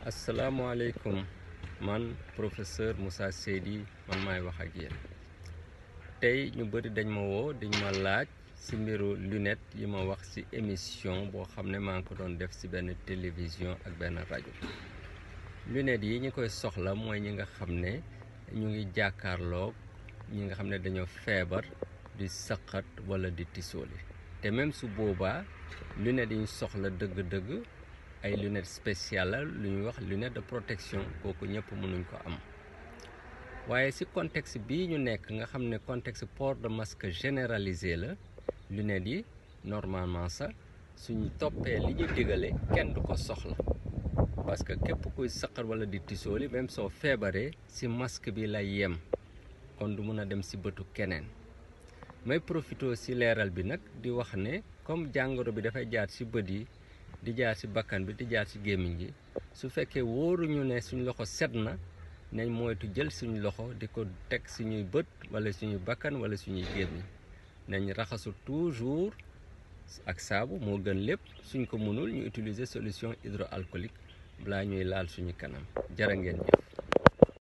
asalaamaaleykum man professeur Moussa Seydi man maay wax ak yéen tey ñu bëri dañ ma woo dañ ma laaj ci mbiru lunette yi ma wax ci émission boo xam ne maa ngi ko doon def ci benn télévision ak benn rajo lunette yi ñi koy soxla mooy ñi nga xam ne ñu ngi jàkkaarloog ñi nga xam ne dañoo feebar di saqat walla di tisooli te même su boobaa lunette yi ñu soxla dëgg-dëgg ay lunettes spéciales la lu ñuy wax lunette de protection kooku ñëpp mënuñ ko am waaye ci contexte bii ñu nekk nga xam ne contexte port de masque généralisé la lunettes yi normalement sax suñu toppee li ñu digale kenn du ko soxla parce que képp kuy saqar walla di tisooli même soo feebaree ci masque bi lay yem kon du mun a dem ci bëtu keneen may profité ci leeral bi nag di wax ne comme jàngoro bi dafay jaar ci bët yi di jaar ci bakkan bi di jaar ci gémmiñ gi su fekkee wóoruñu ne suñ loxo set na nañ moytu jël suñu loxo di ko teg suñuy bët walla suñuy bakkan walla suñuy gémmiñ nañ raxasu toujours ak saabu moo gën lépp suñ ko mënul ñu utiliser solution hydroalcoolique balaa ñuy laal suñu kanam jërë ngeen jëf